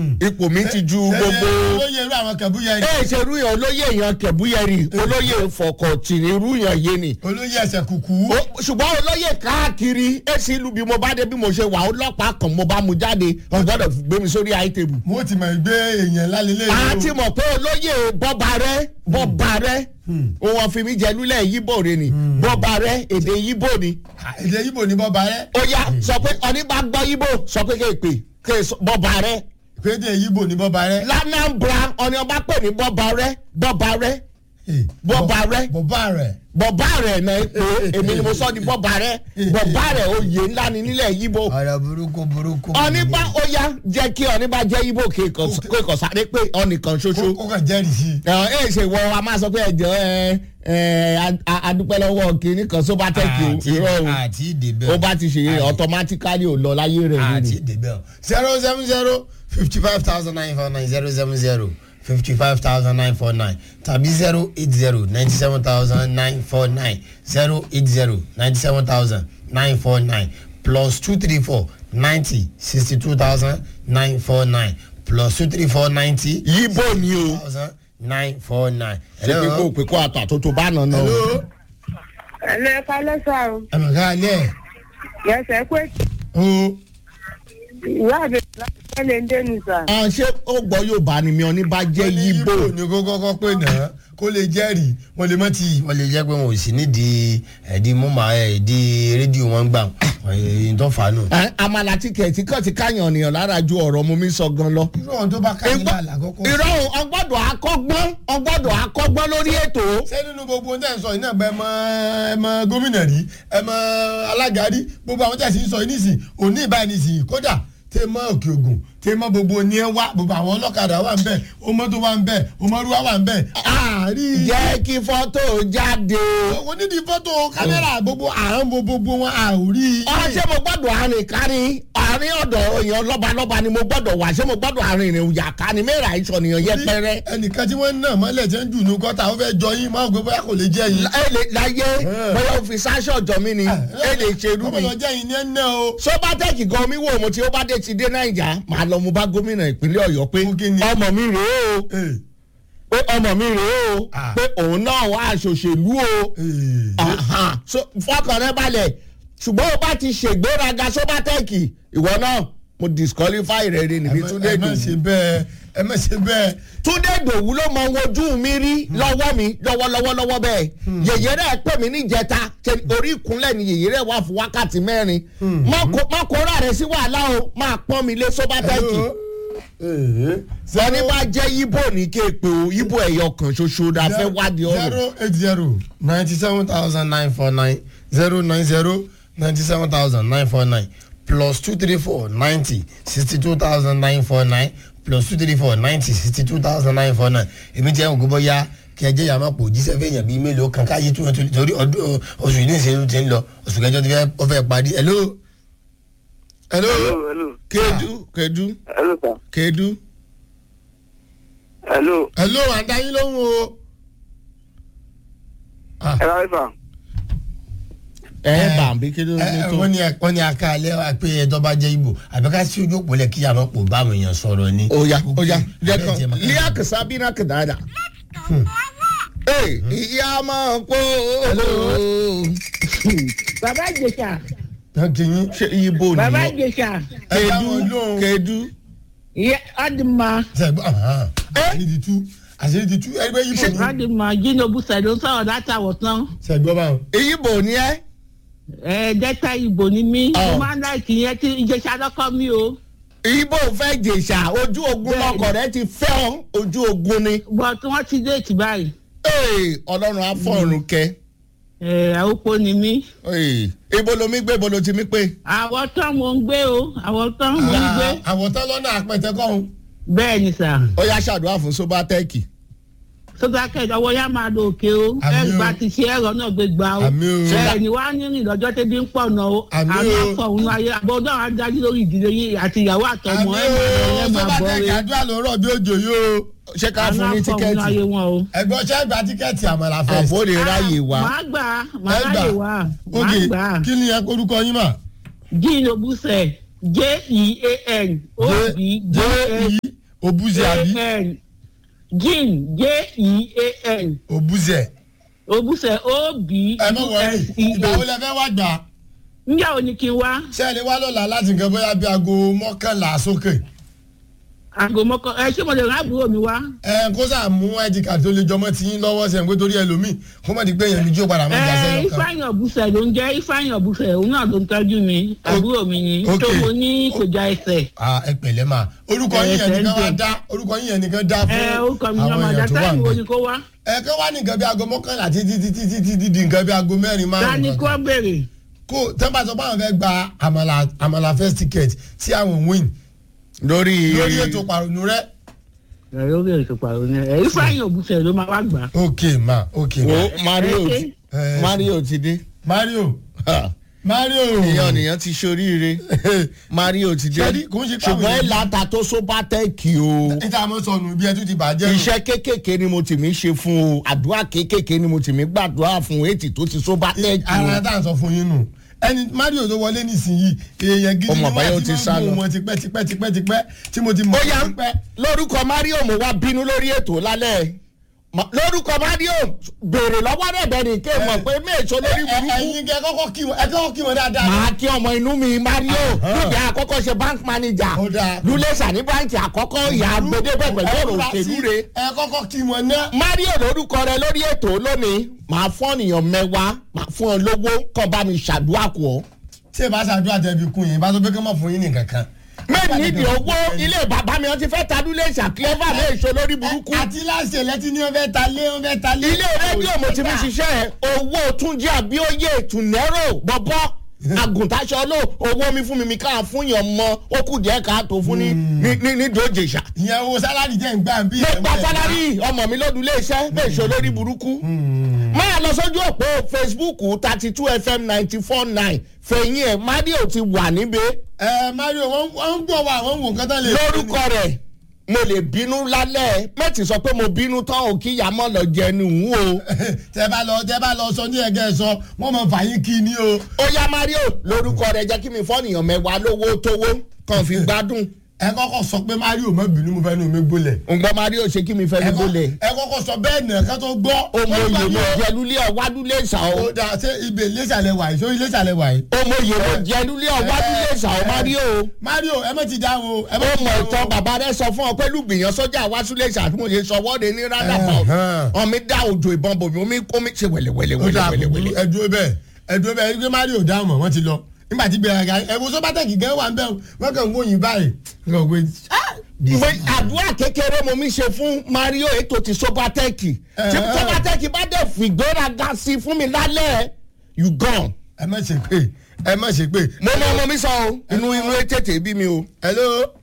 ipò mi ti ju gbogbo olóyè irú àwọn kẹ̀búyẹ yìí ẹ ṣe irú yẹn olóyè yẹn kẹ̀búyẹ̀rì olóyè fọkọ̀tì irú yẹn yé ni olóyè ẹsẹ̀ kùkú Ó- ṣùgbọ́n olóyè káàkiri èsì ìlú bí mo bá dé bí mo ṣe wà ọlọ́pàá kan mo bá mu jáde wọ́n gbọ́dọ̀ gbé mi sórí àìtẹ́bù. mo ti mọ̀ gbé èèyàn lálẹ́lẹ́ a ti mọ̀ pé olóyè bọ́ba rẹ bọ́ba rẹ òun fi mi jẹ lulẹ̀ yíbò rẹ ni bọ́ba rẹ èdè yíbò ni. èdè ibo ní bọ́ba rẹ ó yá sọ pé ọní bá gbọ́ yíbò sọ pé kéèpè kéè sọ- bọ́ba rẹ pédè ibo ní bọ́ba rẹ. lanambra ọní ọba pè ní bọ́ba rẹ bọ́ba rẹ bọ́ba rẹ bọ́ba rẹ. bọ́ba rẹ náà pé èmi ni mo sọ di bọ́ba rẹ bọ́ba rẹ oyè ńlá ni nílẹ̀ yíbò. ọ̀rọ̀ burúkú burúkú. ọ̀nìbá ó yá jẹ́ kí ọ̀nìbá jẹ́ ibo kéèkọ̀ sáré pé ọ̀nìkan ṣoṣo. ó kàn jẹ́rìí sí i. ẹ ẹ ṣe wọ a máa sọ pé ẹjọ ẹ ẹ a- adúpẹ́ lọ́wọ́ kínní kan só bá tẹ̀kì irọ́ o àti ìdèbẹ̀ ó bá ti ṣe automatically ò lọ láyé rẹ̀ àti nínú. ìdèbẹ̀ zero seven zero fifty five thousand nine four nine zero seven zero fifty five thousand nine four nine tàbí zero eight zero ninety seven thousand nine four nine zero eight zero ninety seven thousand nine four nine plus two three four ninety sixty two thousand nine four nine plus two three four ninety yíbò ni o thousand nine four nine. ṣé pé kó pé kó àtọ̀ àtòtò bá nà náà. hello ẹ̀lẹ́ kálẹ́sà o ẹ mọ̀ ká alẹ́ yẹsẹ̀ pé o ìwé àbẹ̀rẹ̀ lè ń dénú sà. à ṣé ó gbọ́ yóò bá ni mi ọ ní bá jẹ́ yíbò. ní kó kọ́kọ́ pé náà kó lè jẹ́rìí wọ́n lè mọ́ ti. wọ́n lè jẹ́ pé wọn ò sí nídìí ẹ̀dí mọ́mọ́ ẹ̀dí rédíò wọn gbà ẹ̀yìn tó fà á nù. Ẹ, àmàlà tíkẹ̀tì kan ti káyàn ènìyàn lára ju ọ̀rọ̀ mu mi sọ gan lọ. irú ọ̀hún tó bá ká yín lálẹ́ àkọ́kọ́. irọ́ o, ọgbọ́dọ̀ akọ́gbọ́n ọgbọ́dọ̀ akọ́gbọ́n lórí ètò. ṣé nínú gbogbo ohun tẹ́ ń sọ yìí náà bẹ ẹ mọ ẹ mọ gómìnà rí ẹ mọ alága rí gbogbo àwọn tẹ̀sí ń sọ yìí nísìn òní ìbáyìí nísìn kódà tẹ mọ òkè ògùn tẹ mọ gbogbo ní ẹ wá gbogbo àwọn ọlọ́kadà wà ń bẹ̀ ọmọdé wà ń bẹ̀ ọmọrúwà wà ń bẹ̀ àárí. jẹ́ kí fọ́tò jáde. owó nídìí fọ́tò kámẹ́rà gbogbo àrùn gbogbo wọn àórí. ọ̀rọ̀ ṣé mo gbọ́dọ̀ àrìn kárí àárín ọ̀dọ̀ èèyàn lọ́balọ́ba ni mo gbọ́dọ̀ wà ṣé mo gbọ́dọ̀ àrìn ìrìn òyà ká ni mẹ́ra ìṣọ̀nìyàn yẹpẹrẹ. ẹnìkan tí wọ́n ń nà mọ́lẹ̀ tí wọ́n ń jù ní gọ́tà ó fẹ́ jọ yín máa ń gbé bóyá kò lè jẹ́ yín. ẹ lè láyé bóyá o fi sáṣọ ọjọ́ mi ni ẹ lè ṣerú ọmọ mi. lọ jẹ́ yín ní ẹ̀ ń ná o. sọ́bátẹ́kì gan mi wò mo tí ó bá dé ti dé nàìjà máa lọ mo bá gómìnà ìpínlẹ̀ ọ̀yọ́ pé Fún kí ni? ọmọ mi rèé o Ee, pé ọmọ mi rèé o Ah. pé òun náà wà aṣòṣèlú o ee. Ahan. So, fọkàn rẹ balẹ̀ ṣùgbọ́n o bá ti ṣègbéraga sọ́bátẹ́kì ìwọ náà mo disqualify rẹ rẹ níbi túndé ẹ má ṣe dòwú bẹ́ẹ̀ ẹ má ṣe bẹ́ẹ̀. túndé dòwú ló mọ ojú mi rí lọ́wọ́ mi lọ́wọ́lọ́wọ́ lọ́wọ́ bẹ́ẹ̀ yèyé rẹ̀ pè mí níjẹta ṣe orí ìkúnlẹ̀ ni yèyé rẹ̀ wà fún wákàtí mẹ́rin má kó- má kóra rẹ̀ sí wàhálà o máa pọ́n mi lé sọ́bátẹ́kì wọ́n ní bá jẹ́ yíbò ní kéèpé o yíbò ẹ̀yọ kan ṣoṣo la fẹ́ wádìí ọ̀rọ̀ zero eight zero ninety seven thousand nine four nine zero nine zero ninety seven thousand nine four nine plus two three four ninety sixty two thousand nine four nine plus two three four ninety sixty two thousand nine four nine èmi jẹ́ ògùn bóyá kí ẹ jẹ́ yàrá máa pò jíṣẹ́ fẹ́yàn bíi mélòó kan káyé tó yẹn torí ọdún oṣù yìí ní ìṣèlú ti ń lọ oṣù kẹjọ ti fẹ́ ọ fẹ́ parí hello. hello. hello hello kedu kedu hello sir kedu hello hello àdáyín lóhùn o. Ah. ẹ rárí sà ẹ ẹ bà bí kedu ẹ ní ẹ tó. wọ́n ní wọ́n ní aka alẹ́ wa pé ẹjọ́ bá jẹ́ ibo àbí ká sí ojú òpó lẹ̀ kí àwọn pò bá àwọn èèyàn sọ̀rọ̀ ni. oya oya jẹ Abẹ́ jẹ́ kan màkà. líà kìsà bí náà kìdáàdà. ee ìyá máa ń pò ó. bàbá ìjẹsà Tán kí yín. ṣé ibo ni bàbá wọ́n- ìjẹsà ẹ bá kedu wọn lóhùn. kedu. ìyẹ ọdìmọ sẹ́gbọ́n ahàn, àṣírí ti tú àṣírí ti tú ẹgbẹ́ yìí bò ní. ọdìmọ jínobù sẹlẹ ń sọ̀rọ̀ látàwọ tán sẹ́gbọ́n báwọn. ibo ni ẹ. ẹ dẹta ìbò ni mí Ọ. mo máa ń láìkì yẹn tí ìjẹsà lọkọ mi o ibo fẹ́ jèṣà ojú ogun Bẹ́ẹ̀ni. lọkọ̀ rẹ ti fẹ́ ọ ojú ogun ni. bọ tí wọn ti déètì báyìí ee ọlọ́run afọ́run kẹ. ẹ àwòpọ̀ ni mí ee ibo lomi gbé ibo lo ti mi pé. àwọn tán mo ń gbé o àwọn tán mo ń gbé àwọ̀tán lọ́nà àpẹtẹ kọ́hún. bẹ́ẹ̀ ni sà ó yá ṣàdúrà fún sobatẹ́ẹ̀kì. sọdákẹ́ ọwọ́ yá máa lo òkè o Àmì o. ẹ gba ti ṣe ẹ̀rọ náà gbé gbà o Àmì o. ẹ ní wàá ní rìn lọ́jọ́ tẹ́bí ń pọ̀ náà o Àmì àmì o. àpọ̀ òun ayé àbọ̀dọ̀ àwọn adájú lórí ìdílé yín àti ìyàwó àtọmọ ẹ máa lọ ẹ máa bọ̀ sọ́bàtẹ́kì rẹ àdúrà ló rọ̀ bí òjò yóò. ṣé ká àmì fún ní àpọ̀ òun ayé tíkẹ́ẹ̀tì. wọn o. ẹ̀gbọ́n ṣẹ́ gba tíkẹ́ẹ̀tì àmàlà fẹ́. àbó lè ráyè wá. màá gbà màá Ẹ gbà. ráyè wá màá ok gbà kí ni ẹ korúkọ yín mà. jíìn ló búṣẹ̀ j-e-a-n o b j i obuze àbí a-n jean j-e-a-n obuze obusẹ ẹ mọ̀ wọ̀nyí ìgbà wo o-b-u-s-e lẹ fẹ́ wá gbà á. njẹ́ o ní kí n wá ṣé ẹ lè wá lọ́la láti nǹkan bóyá bí aago mọ́kànlá sókè. aago mọ́kọ ẹ ṣé mo lè rán àbúrò mi wá. ẹ kó sáà mú id card tó lè jọmọ́ tí yín lọ́wọ́ sẹ́yìn pé torí ẹlòmíì kó má di pé èèyàn mi jó padà má jà ẹ sẹ́yìn kan. ifeanyi ọbùsẹ ló ń jẹ ifeanyi ọbùsẹ òun náà ló ń tọ́jú mi àbúrò mi ni ok. tó mo ní kò já ẹsẹ̀. Ah, ẹ pẹ̀lẹ́ mà orúkọ Ẹ, yín yẹn nìkan wá thank you. dá orúkọ yín yẹn nìkan dá fún ẹ orúkọ mi ni àwọn ọmọ èèyàn tó àjàtà wà ìwò níbẹ̀. ni kó wá. ẹ kẹ́ wá ní nǹkan bí aago mọ́kànlá títí títí títí di di nǹkan bí aago mẹ́rin dání márùn-ún kó kankan. béèrè. kó tẹ́ńbà sọ pé àwọn fẹ́ gba àmàlà àmàlà first ticket tí àwọn win lórí lórí ètò pàrọ̀nù rẹ. ẹ lórí ètò pàrọ̀ ni ẹ ifeanyi ọbùsẹ ló máa wá gbà. ok ma ok ma. wo mario ẹ ti ṣe. mario ti dé mario mario. èèyàn nìyẹn ti ṣoríire mario ti dé Ṣẹ́rí, kò ń ṣe pé àwọn ṣùgbọ́n èèyàn- ìlàta tó sóbátẹ́ẹ̀kì o níta àmọ́ sọnù bí ẹ tún ti bàjẹ́ nù. iṣẹ́ kéékèèké ni mo tì mí ṣe fún o àdúrà kéékèèké ni mo tì mí gbàdúrà fún ètì tó ti sóbátẹ́ẹ̀kì ara o tá à ń sọ fún yín nù ẹni mario tó wọlé nísìnyìí èèyàn gidi Ọmọ ni àbáyọ wọ́n ti ti sá máa ń lọ. mú wọn tipẹ́ tipẹ́ tipẹ́ tipẹ́ tí mo ti mọ̀ ó yá tipẹ́. lórúkọ mario mo wá bínú lórí ètò lálẹ́ Ma- lórúkọ mario béèrè lọ́wọ́ rẹ̀ bẹ́ẹ̀ ni kéè mọ̀ pé méèso lórí Ẹ- burúkú ẹ̀yin kẹ́ kọ́kọ́ kí wọn ẹ kọ́kọ́ kí wọn dáadáa. màá kí ọmọ inú mi mario Ahán. lóde àkọ́kọ́ ṣe bank manager Ó dáa. lulẹ̀ṣà ní báńkì àkọ́kọ́ ìyá agbẹdẹ́gbẹ̀ pẹ̀lú Ẹ ọ̀rọ̀ múra òṣèlú sí- rẹ̀ ẹ kọ́kọ́ kí wọn ná. mario lórúkọ rẹ lórí ètò lónìí màá fún ọ̀nìyàn mẹ́wàá màá fún ọ lówó kàn bá mi ṣàdúrà kù ọ́. tí ẹ bá ṣàdúrà tẹ̀bi kún yín bá tó pé kí wọ́n fún yín ní kankan. mẹ́rin nídìí owó ilé bàbá mi wọ́n ti fẹ́ ta lulẹ̀ṣà clever méèso lórí burúkú. àti láti ẹlẹ́tí ní wọ́n fẹ́ ta lé wọ́n fẹ́ ta lé. ilé rédíò mo ti fi ṣiṣẹ́ owó túnjí àbíòye tùnẹ́rò bọ́bọ́ àgùntàṣọ ló owó mi fún mi mi káà fún yàn mọ ó kù díẹ̀ káàtó fún ní ní ní ní dòjèṣà. ìyẹn owó sálárì jẹ́ ń gbà ń bí. mo gba sálárì ọmọ mi lọ́dún iléeṣẹ́ méèso lórí burúkú. máa lọ sójú òpó facebook thirty two fm ninety four nine fẹ̀yìn ẹ̀ mario ti wà níbẹ̀ ẹ mario wọ́n wọ́n ń gbọ́ wa wọ́n ń wò nǹkan tán lè. lórúkọ rẹ̀ mo lè bínú lálẹ́ mẹ́tì sọ pé mo bínú tán ò kí yàmọ́ lọ jẹnu ń o. tẹ bá lọ tẹ bá lọ sọ ní ẹgẹ sọ wọn mọ fàyín kí ni o. ó yá mario lórúkọ rẹ̀ jẹ́ kí mi fọ́nìyàn mẹ́wàá lówó tówó kàn fi gbádùn ẹ kọ́kọ́ sọ pé mario má bínú mo fẹ́ nu mi gbólẹ̀. ǹgbọ́n mario ṣe kí mi fẹ́ ẹ ní kọ́- gbólẹ̀ ẹ kọ́kọ́ sọ bẹ́ẹ̀ nà ká tó gbọ́. ọmọ Wọ́n gbà òye mí mo o. jẹ lulẹ̀ ọ̀wádúlé ṣà ó ó dà ṣé ibè lẹ́sàlẹ̀ wàyí sórí lẹ́sàlẹ̀ wàyí. ọmọ òye mo jẹ lulẹ̀ ọ̀wádúlé ṣà ó mario mario ẹ má ti dá o. ẹ má ó ti mọ dá o. ìtàn bàbá rẹ sọ fún ọ pé lùgbìyàn sọjà wàásùlẹ̀ ṣà tí mo ṣe sọ wọ́ọ̀dẹ ní rádàpọ̀ Ẹ̀hán. ọmọ mi dá òjò ìbọn bòmí omi omi ṣe wẹ̀lẹ̀wẹ̀lẹ̀ ó dà wẹ̀lẹ̀wẹ̀lẹ̀ ẹ dúró bẹ́ẹ̀ ẹ dúró bẹ́ẹ̀ ẹgbẹ́ mario dáhùn mọ́ wọ́n ti lọ nígbà tí gbẹ̀rẹ̀ ga ẹ wo sọ́bátẹ́kì gan wà ń bẹ̀ wọ́n kàn ń wòyìn báyìí. Wọ́n kàn ń wòyìn, ah, mo àdúrà kékeré mo mi ṣe fún mario ètò ti sobatẹ́ẹ̀kì tí Ẹ̀hán. sobatẹ́ẹ̀kì bá dẹ̀ fìgbéraga sí fún mi lálẹ́ you gone. ẹ má ṣe pé ẹ má ṣe pé. mo mọ ọmọ mi sọ o inú inú tètè bí mi o. hello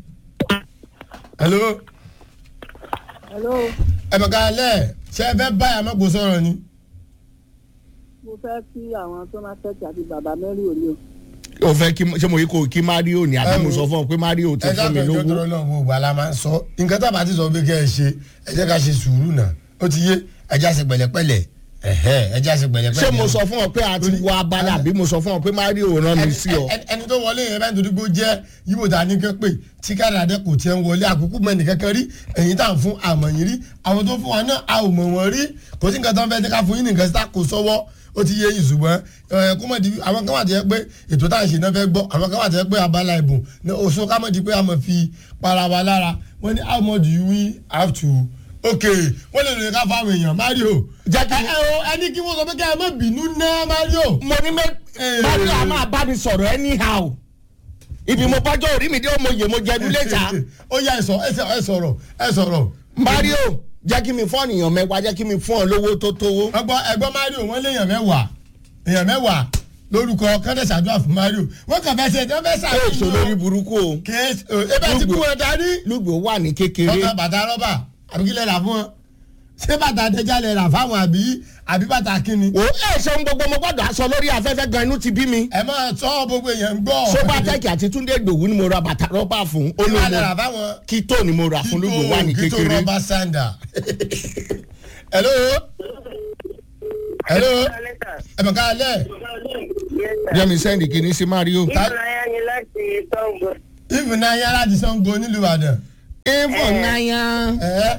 hello hello ẹ mọ̀ ká lẹ̀ ṣe ẹ fẹ́ báyà mọ́gbó sọ̀rọ̀ ni. mo fẹ́ kí àwọn tó máa tẹ̀sí àti bàbá mẹ́rin òní o. o fẹ́ kí ṣé mo yí kó kí mario ni àbí mo sọ fún ọ pé mario ti ẹ fún mi dábàá ìjọ lówó. tọrọ náà gbogbo àlá máa ń sọ nǹkan tá a bá ti sọ pé kẹ́ ẹ ṣe ẹ jẹ́ ká ṣe sùúrù náà ó ti yé ẹ já ṣe pẹ̀lẹ́pẹ̀lẹ́ ẹ̀hẹ́ ẹ já ṣe pẹ̀lẹ́pẹ̀lẹ́. ṣé mo sọ fún ọ pé a ti wọ abala àbí mo sọ fún ọ pé mario rán mi sí ọ. Ẹni- ẹni tó wọlé yẹn bá ń torí pé ó jẹ́ yíbo tá a ní kẹ́ pé tí kádàdé kò tiẹ̀ ń wọlé àkókò mẹ́rin kankan rí ẹ̀yìn tá à ń fún àmọ̀ yín rí àwọn tó fún wa náà a ò mọ̀ wọ́n rí kò sí nǹkan tó ń fẹ́ jẹ́ ká fún yín nìkan sí tá kò sọ́wọ́ ó ti yé yín ṣùgbọ́n ẹ̀ kó mọ̀ di àwọn kan wà tó yẹ pé ètò tá à ń ṣe náà fẹ́ gbọ́ àwọn kan wà tó yẹ pé abala ìbùn ní oṣù ká mọ̀ di pé a mọ̀ fi para wa lára wọ́n ní how much do you have to ok wọ́n lè lè ká fáwọn èèyàn mario Jẹ́ kí- ẹ ẹ o ẹni kí wọ́n sọ pé kí ẹ má bínú ná mario. mo ní mẹ mario a máa bá mi sọ̀rọ̀ anyhow ibi mo bájọ́ orí mi dé mo yè mo jẹ dúlé ta ó yá ẹ sọ ẹ sọ- ẹ sọ̀rọ̀ ẹ sọ̀rọ̀. mario jẹ́ kí mi fún ọ̀nìyàn mẹ́wàá jẹ́ kí mi fún ọ lówó tó tówó. ọgbọ́n ẹgbọ́n mario wọ́n lé èèyàn mẹ́wàá èèyàn mẹ́wàá lórúkọ kọ́ndé ṣàdúrà fún mario wọ́n kàn fẹ́ ṣe wọ́n fẹ́ ṣé èso lórí ṣàfihàn burúkú o kéésì ebe ti kú wọn dání. lùgbò wà ní kékeré ọkàn bàtà rọ́bà àbí kílẹ̀ rà fún wọn ṣé bàtà àtẹjà lè rà fáwọn àbí àbí bàtà kíni. wò ó ṣeun gbogbo mo gbọ́dọ̀ aṣọ lórí afẹ́fẹ́ gan inú ti bí mi. ẹ máa sọ gbogbo èèyàn ń gbọ́. sobatec àti túndé gbòwú ni mo ra bàtà rọ́bà fún kí wàá lè rà olómo fáwọn. kító ni mo rà fún lùgbò wà ní kító kékeré. rọ́bà sanda. hello hello ẹ̀mọ̀ ká lẹ̀ jẹ́mi sẹ́ndì kìíní sí mario. ìfúnayá ni láti tọ́gbọ̀. ìfún náà yára ti sango nílùú ìbàdàn. info náyà ẹ̀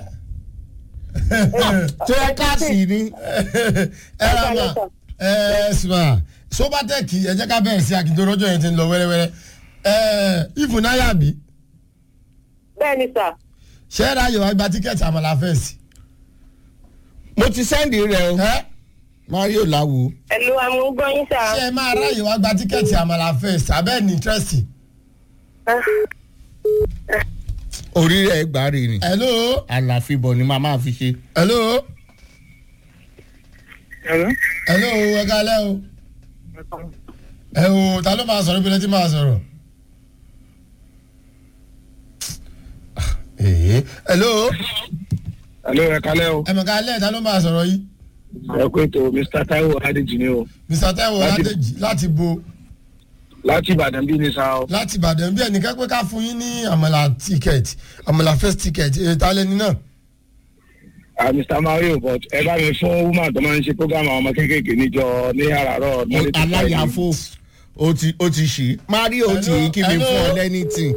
tó yẹ káàsì ni. ẹ ra ma ẹ sùnmà sobatẹ́ẹ̀kì ẹ jẹ́ ká bẹ̀rẹ̀ sí akíndorọ́jọ́ yẹn ti ń lọ wẹ́rẹ́wẹ́rẹ́ ẹ̀ ìfún náà yà bí bẹ́ẹ̀ ni sà. ṣé ẹ ra yọ̀ wá gba tíkẹ́ẹ̀tì àmàlà fẹ́ẹ̀sì. mo ti sẹ́ndì rẹ o ẹ mario lawo. ẹ̀lú amúgbọ́yìn sà. ṣé ẹ máa ráyè wá gba tíkẹ́ẹ̀tì àmàlà fẹ́ẹ̀sì abẹ́ ní íńtírẹ́sì. orí rẹ̀ gbà rè ni. hello àlàfíbọ̀ ni màá máa fi ṣe. hello ẹ̀rọ hello ẹ kálẹ́ o ẹ o ta ló máa sọ̀rọ̀ ibi lẹ́tí máa sọ̀rọ̀. Ee, hello Hello, ẹ kalẹ́ o. ẹ mọ̀ kálẹ̀ ta ló máa sọ̀rọ̀ yìí Ẹ kú ètò Mr. Taiwo Adéjì ni o. mr taiwo Láti- adéjì láti bo Láti Ìbàdàn bí ni sa o. láti ìbàdàn bí ẹnìkan pé ká fún yín ní àmàlà ticket àmàlà first ticket ètò alẹ́ ní náà. Ah, Mr. Mario but ẹ bá mi fún woman tó máa ń ṣe program àwọn ọmọ kéékèèké níjọ ní àràárọ̀ Monday to Friday. aláyàfó o ti o ti ṣí. mario ti Hello, kí mi hello. fún ọ lẹ́nìtì.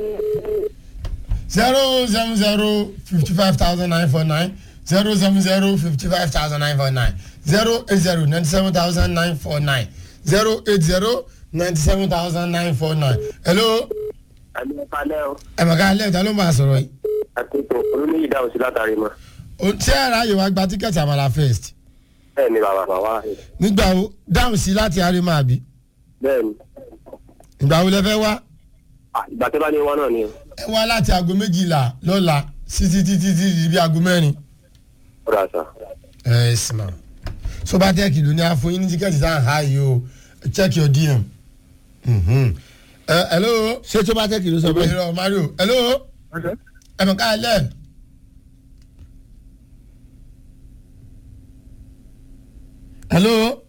zero seven zero fifty five thousand nine four nine zero seven zero fifty five thousand nine four nine zero eight zero ninety seven thousand nine four nine zero eight zero ninety seven thousand nine four nine. hello àbí ẹ kalẹ́ o. ẹ mọ̀ ká lẹ́yìn ta ló máa sọ̀rọ̀ yìí. àtẹ̀tò olóyè dáhùn sí látàrí mọ́. O- ṣé ẹ ráyè wá gba tíkẹ́ẹ̀tì àmàlà first bẹ́ẹ̀ ni bàbá bàbá rẹ̀. nígbà wo dáhùn sí láti arímọ̀ àbí bẹ́ẹ̀ ni. ìgbà wo lẹ fẹ́ wá Ah, ìgbà tẹ́ bá ní wọn náà ni. ẹ wá láti aago méjìlá lọ́la títí títí títí di aago mẹ́rin. ó dà sà. ẹ sì mà sobatẹ́ẹ̀kì ló ní àfọyín ní tíkẹ́ẹ̀tì tá à ń ha yìí o check your dm. Mhm. ẹ hello ṣé tó bá tẹ́ kìlú sọ bẹ́ẹ̀. ìrọ̀ mario hello ẹ mọ̀ ká lẹ̀. hello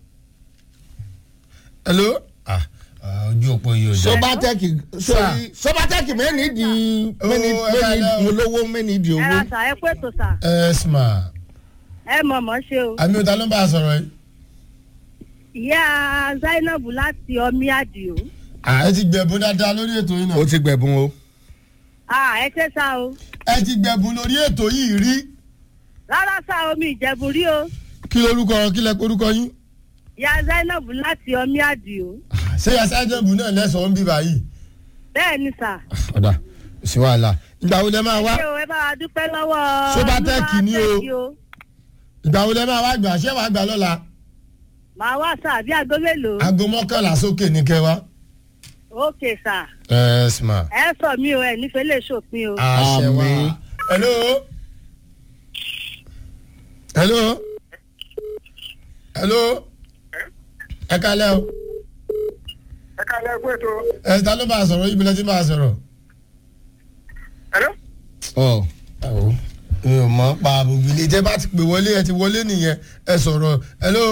hello ah ah, ojú òpó yìí ò jẹ́. sobatẹ́kì sori sobatẹ́kì mẹ́ni di mẹ́ni Owó ẹ mẹ́ni kalẹ̀ o. di olówó mẹ́ni di ẹ owó. ra sà ẹ pé tó sà ẹ sì mà ẹ mọ̀ mọ́ ṣe o. àmì òtá ló ń bá a sọ̀rọ̀ yìí. ìyá zainab láti ọmí àdìo. Ah, ẹ ti gbẹ̀bùn dáadáa lórí ètò yìí náà. ó ti gbẹ̀bùn o. Ah, ẹ ṣe sá o. ẹ ti gbẹ̀bùn lórí ètò yìí rí. rárá sá omi ìjẹ̀bù rí o. kí lorúkọ kí lẹ orúkọ yín. ìyá zainab láti ọmí àdìo. ṣé yasa ẹjẹ̀bù náà lẹ́sọ̀ọ́ ń bí báyìí. bẹ́ẹ̀ ni sà. ọ̀dà kò sí wàhálà. ìgbà wo lẹ máa wá ṣé o ẹ bá wa dúpẹ́ lọ́wọ́. Sobatech ni o. Sobatech ìgbà wo lẹ máa wá gbà ṣé wàá gbà lọ́la. màá wá sà bí aago mélòó. aago mọ́kànlá sókè ní kẹwàá. ókè sà. ẹ sma. ẹ sọ mi o ẹ nífẹ̀ẹ́ lè ṣòpin o. àṣẹ wa. Àmín. hello. hello. hello. ẹ kalẹ́ o. Ẹ kalẹ́ kú ètò. ẹ ta ló máa sọ̀rọ̀ ibi lẹ́tí máa sọ̀rọ̀. Hello. ọ ẹ̀wọ̀ mi ò mọ̀ pa gbogbo ilé tẹ́ bá ti pè wọlé ẹ ti wọlé nìyẹn ẹ sọ̀rọ̀ hello.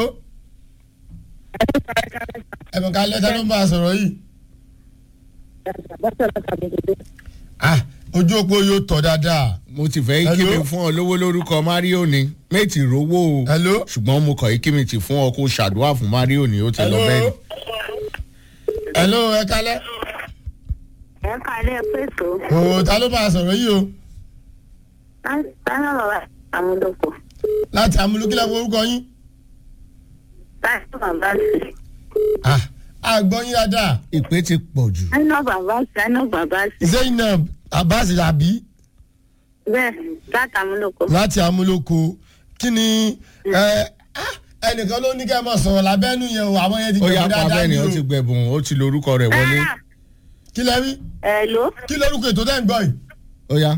ẹ mọ̀ ká lẹ́tà ló ń bá a sọ̀rọ̀ yìí. ah ojú òpó yóò tọ̀ dáadáa. mo ti fẹ́ kí mi Hello? fún ọ lówó lórúkọ mario ni méjì rówó o. hello. ṣùgbọ́n mo kọ̀ yí kí mi ti fún ọ kó ṣàdúrà fún mario ni ó ti lọ bẹ́ẹ̀ ni. hello ẹ kálẹ́. ẹ kalẹ́ pé tó. o ta ló bá a sọ̀rọ̀ yìí o sáyà bàbá àmúlòkọ. láti amúlùkílẹ̀ orúkọ yín. sáyà bàbá sí. ah àgbọ̀ yín dáadáa ìpè ti pọ̀ jù. sáyà bàbá sáyà bàbá sí. zainab abbas labi bẹ́ẹ̀ láti àmúlòkọ. láti amúlòkọ kí ni ẹ ah, ẹnìkan ló ní kẹ́ ẹ mọ̀ sọ̀rọ̀ lábẹ́nu yẹn o àwọn yẹn ti ó yá gbẹ̀bù pa dáadáa bẹ́ẹ̀ ni ni ó o ti gbẹ̀bùn ó ti lórúkọ rẹ̀ wọlé. kí lẹ rí Hello. kí lórúkọ ètò tẹ́ ń gbọ́ yìí. ó yá.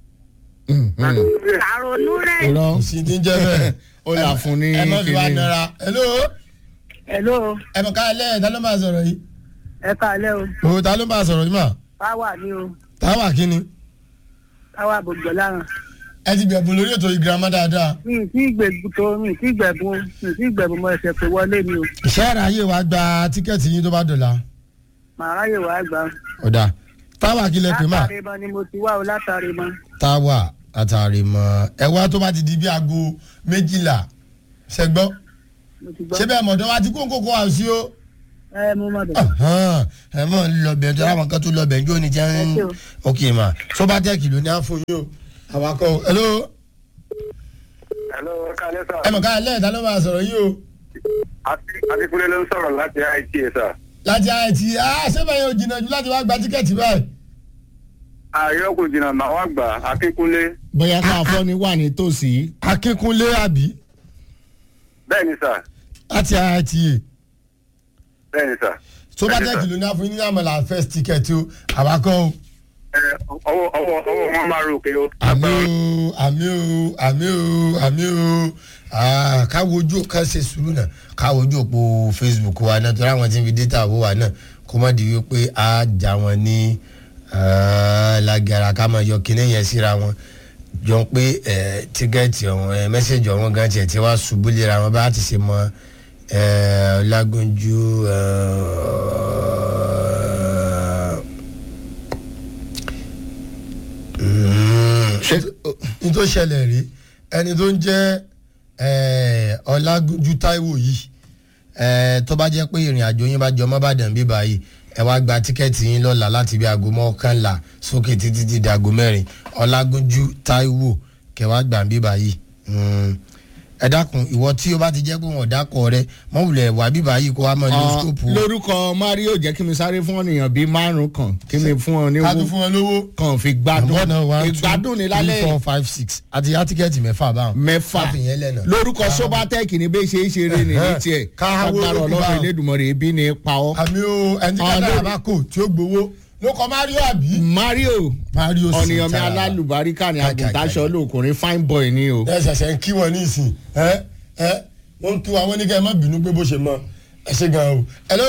àrònú rẹ̀. irọ́ kò sí ní jẹ́ bẹ́ẹ̀. ó yà fún ní ẹ má fi wá kíní. nara hello hello ẹ mọ̀ ká lẹ́yìn ta ló máa sọ̀rọ̀ yìí. ẹ kalẹ́ o o ta ló máa sọ̀rọ̀ yìí mà báwa ni o táwa kí ni báwa gbogbo lára ẹ ti gbẹ̀bùn lórí ètò ìgírámà dáadáa. mi ì tí gbẹ̀bù tó mi ì tí gbẹ̀bù mi ì tí gbẹ̀bù mo ẹsẹ̀ pé wọlé ni o ìṣe àráyè wa gba tíkẹ́ẹ̀tì yín tó bá dọ̀la. màá ráyè wàá gbà ọ̀dà táwa kí lẹ pè mà látàrí mọ ni mo ti wá o látàrí mọ táwa àtàrí mọ́ ẹ wá tó bá ti di bí aago méjìlá ṣẹgbọ́ mo ti gbọ́. ṣé bẹ́ẹ̀ mọ̀dọ́ wa ti kó kókó àwùsí o. ẹ mo mọ̀ bẹ̀. ẹ mọ̀ ń lọ bẹ̀ tó àwọn kan tó lọ bẹ̀ ń jó ni jẹ́ ń. Ẹ ṣé o. ok ma sobatec ló ní à ń fún yín o. àwakọ̀ o. hello. hello kálẹ́ sà ẹ mọ̀ ká lẹ́ẹ̀ta ló máa sọ̀rọ̀ yìí o. akíkúnlé ló ń sọ̀rọ̀ láti it sà. láti àìtí ah sẹ́bẹ̀ yẹn ò jìnnà jù láti wá gba tíkẹ́ẹ̀tì báyìí. ààrẹ kò jìnnà màá wá gbà akíkúnlé bóyá ká fọ́ ni wà nítòsí. akínkúnlé àbí bẹ́ẹ̀ ni sà láti àìtí yìí. bẹ́ẹ̀ ni sà. sobatec ló ní à ń fún yín ní àmàlà first ticket o àwakọ̀ o. ẹ ọwọ́ ọwọ́ ọwọ́ wọn máa rò pé ó. àmì o àmì o àmì o àmì o Ah, káwo ojú ká ṣe sùúrù náà káwo ojú òpó facebook wa náà torí àwọn tí ń fi data owó wa náà kó má di wípé a já wọn ní ah, lágara ká máa yọ kíní yẹn síra wọn jọ pé eh, tíkẹ́ẹ̀tì ọ̀hún eh, mẹ́sẹ̀gì ọ̀hún gan tiẹ̀ tí wàá ṣubú lera wọn bá ti ṣe mọ eh, ọlágúnjú ní tó ṣẹlẹ̀ rí ẹni tó ń jẹ́ eh, ọlágúnjú táíwò yìí eh, tó bá jẹ́ pé ìrìn àjò yín bá jọ mọ́ bàdàn bí báyìí ẹ wá gba tíkẹ́ẹ̀tì yín lọ́la láti bí aago mọ́kànlá sókè títí di aago mẹ́rin ọlágúnjú táíwò kẹwàá gbà bí báyìí Mm. ẹ dákun ìwọ tí o bá ti jẹ́ pé wọn ò dákọ̀ rẹ mọ̀wùlẹ̀ wà bí báyìí kó wá mọ̀ ní Ọ, skóòpù lórúkọ mario jẹ́ kí mi sáré fún ọ̀nìyàn bíi márùn kan kí mi fún ọ ní ká tún owó fún wọn lówó. kan fi gbádùn Àbọ̀ náà one, two, ìgbádùn ní three, lálẹ́ four five six àti yá tíkẹ́ẹ̀tì mẹ́fà báwọn. mẹ́fà káfíń lẹ́nà. lórúkọ sobatec ní bẹ́ẹ̀ ṣe é ṣeré ní ní tiẹ̀ Káwó agbára ló kú ọlọ́run báwọn. elédùnmọ̀rẹ́ ebi ní pa ọ́. àmì o ẹni tí Ah, kádàrá lórí- bá kò tí ó gbowó ló kọ mario àbí. mario mario sì ọ̀nìyàn mi tara. alálùbáríkà ní Káì, káì, àgùntàṣọ káì. lóòkùnrin fine boy ni o. ẹ ṣẹ̀ṣẹ̀ ń kí wọn ní ìsìn ẹ ẹ wọ́n ń kí wọn wọ́n ní kẹ́ ẹ má bínú pé bó ṣe mọ ẹ ṣe gan o. hello.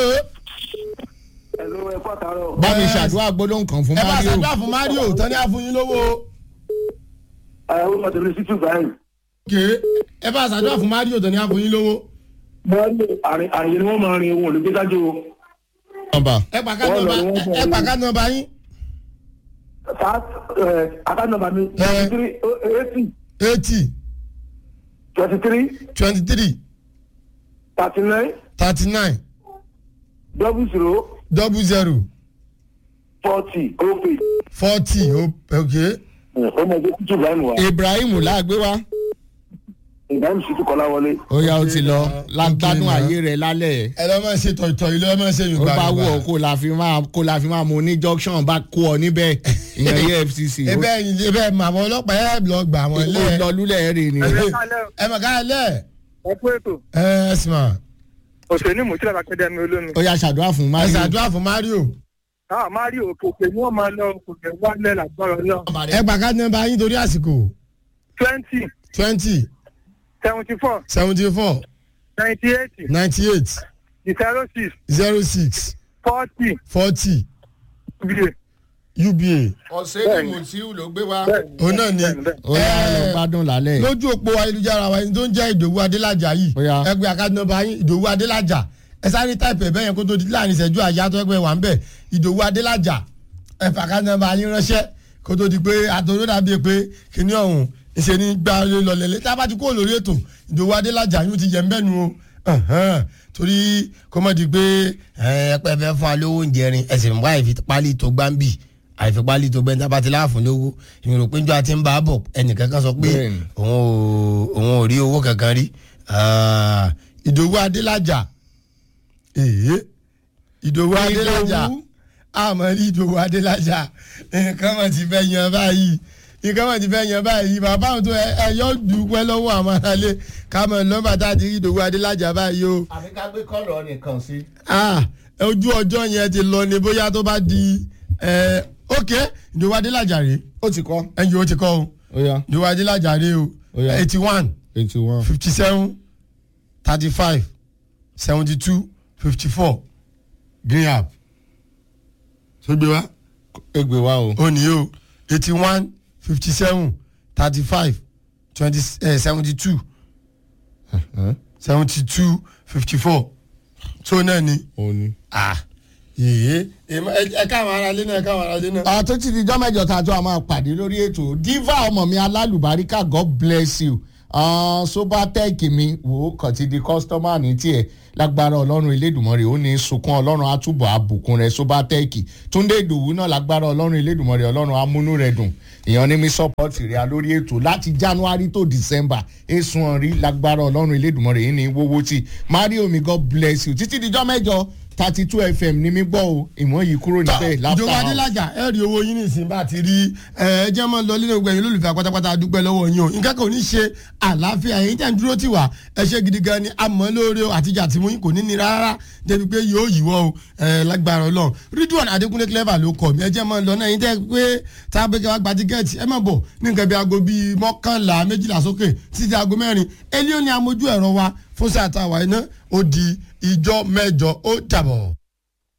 hello ẹ kọ́ àtàrọ̀. bá mi Yes. ṣàdúrà gbólóhùn kan fún ẹ bá mario. ṣàdúrà fún mario tán ní àfúnyín lówó. ẹ ó mọ̀ tẹ̀lé títù báyìí. ké ẹ bá ṣàdúrà fún mario tán ní àfúnyín lówó. bọ́ọ̀lù àrìyé ni wọ́n máa rin ohun olùgbé sájú o. nọmba ẹ pàká Wọ́n lọ nọmba ní wọ́n fún ẹ ọ pàká nọmba yín. fast account number mi twenty three eighty eighty twenty three twenty three thirty nine thirty nine double zero double zero forty opay. forty ok. ọmọ ẹgbẹ́ títù báyìí wà. ibrahim làgbé wa ìdáhùn sí tún kọ́lá wọlé. ó yá ó ti lọ lágbádùn Okay, ayé rẹ lálẹ́ ẹ lọ́ máa ṣe tọ̀tọ̀ ilé ẹ máa ṣe ó yorùbá bá wù ọ kó la fi máa kó la fi máa mú ní junction bá kó ọ níbẹ̀ ìyẹn efcc ó ebe ẹyin ebe ẹ mọ àwọn ọlọ́pàá ẹ lọ gbà wọn ó lẹ lọ lúlẹ̀ rè ni ẹ mọ ká lẹ ẹ kú ètò ẹ ẹ sì mọ òṣèlú mùsùlùmí akademi olómi. ó yá ṣàdúrà fún ẹ mario ṣàdúrà fún mario ah mario òkè ni wọ́n máa lọ òkè wálẹ̀ lágbára náà. ẹ gbà ká nọmba yín torí àsìkò twenty twenty seventy four seventy four ninety eight ninety eight zero six zero six forty forty bíi. uba ọ̀sẹ̀ ni mutiu ló gbé wa òun náà ni ó yá lọ ẹ gbádùn lálẹ́ lójú òpó ayélujára wa ẹni tó ń jẹ́ ìdòwú adélájà yìí Ó yá. ẹ gbé àká nọmba yín ìdòwú adélájà ẹ sáré táìpù ẹ bẹ́yẹn kó tó di láàrin ìṣẹ́jú àyà tó ẹgbẹ́ wà ń bẹ̀ ìdòwú adélájà ẹ fàká nọmba yín ránṣẹ́ kó tó di pé àtòrò dàbí pé kíní ọ̀hún ìṣe ní gbà lọlẹ́lẹ́ tá a bá ti kó lórí ètò ìdòwú adélájà yín ó ti yẹ ń bẹ́nu o Ẹ̀hẹ́n. torí kó mọ̀ di pé ẹ pẹ́ fẹ́ fún alówó oúnjẹ rin ẹ̀sìn mú àìfi pálí tó gbáǹbì àìfi pálí tó gbẹ́ńtà bá ti láàfún lówó ìrò péjọ àti ń bá a bọ̀ ẹnìkan kan sọ pé Bẹ́ẹ̀ni. òun ò òun ò rí owó kankan rí Ah, ìdòwú adélájà èyí ìdòwú adélájà àmọ́ rí ìdòwú adélájà nǹkan mọ̀ ti fẹ́ yan báyìí nǹkan mọ̀ ti fẹ́ yan báyìí bàbá àwọn tó ẹ ẹ yọ dùpẹ́ lọ́wọ́ àwọn aráalé ká mọ̀ nọ́mbà tá a ti rí ìdòwú adélájà báyìí o àbí ká gbé kọ́lọ̀ nìkan sí. ah ojú ọjọ́ yẹn ti lọ ni bóyá tó bá di ẹ ok ìdòwú adélájà rèé ó ti kọ́ ẹ̀yìn o ti kọ́ o ó yá ìdòwú adélájà rèé o Ó yá. eighty one eighty one. fifty seven thirty five seventy two fifty four green app tó gbé wá egbe wa o. ó ní o eighty one fifty seven thirty five twenty seventy two seventy two fifty four tó náà ni ó ní. ah yèyé ẹ káwọn ará lé náà ẹ káwọn ará lé náà. àtúntì di jọ́mẹ́jọ tá a jọ a máa pàdé lórí ètò diva ọmọ mi alálùbáríkà god bless you sobatec mi wò ó kàn ti di kọ́sítọ́mà ní tiẹ̀ lágbára ọlọ́run elédùnmọ́rè ó ní sunkún ọlọ́run àtúbọ̀ àbùkún rẹ̀ sobatec túndé ìdòwú náà lágbára ọlọ́run elédùnmọ́rè ọlọ́run amúnú rẹ̀ dùn èèyàn ní mi sọ́pọ́tì rẹ̀ lórí ètò láti january to december èsùn ọ̀rí lágbára ọlọ́run elédùnmọ́rè yìí ní wọ́wọ́ tí mario mi god bless you títí dijọ́ mẹ́jọ thirty two fm ní mi gbọ́ o ìmọ̀ yìí kúrò níbẹ̀ ìjọba láfta adélájà ẹ rí owó yín nísìnyí bá ti rí ẹ jẹ́ mọ́ lọ nínú gbẹ̀yìn olólùfẹ́ pátápátá dúpẹ́ lọ́wọ́ yín o nǹkan kan ò ní ṣe àlàáfíà yín tẹ̀ ń dúró tì wá ẹ ṣe gidi gan ni àmọ́ lóore o àtijọ́ àti mú yín kò ní ní rárá débi pé yóò yíwọ́ o ẹ lágbára ọlọ́run ridwan adékúnlé clever ló kọ̀ mí ẹ jẹ́ mọ́ lọ náà yín tẹ́ pé tábẹ́kẹ́ wá gba tíkẹ́ẹ̀tì ẹ má bọ̀ ní nǹkan bí aago bíi mọ́kànlá méjìlá sókè títí aago mẹ́rin elio ni amójú ẹ̀rọ wa fún sáà táwa iná ó di ìjọ mẹ́jọ ó dàbọ̀.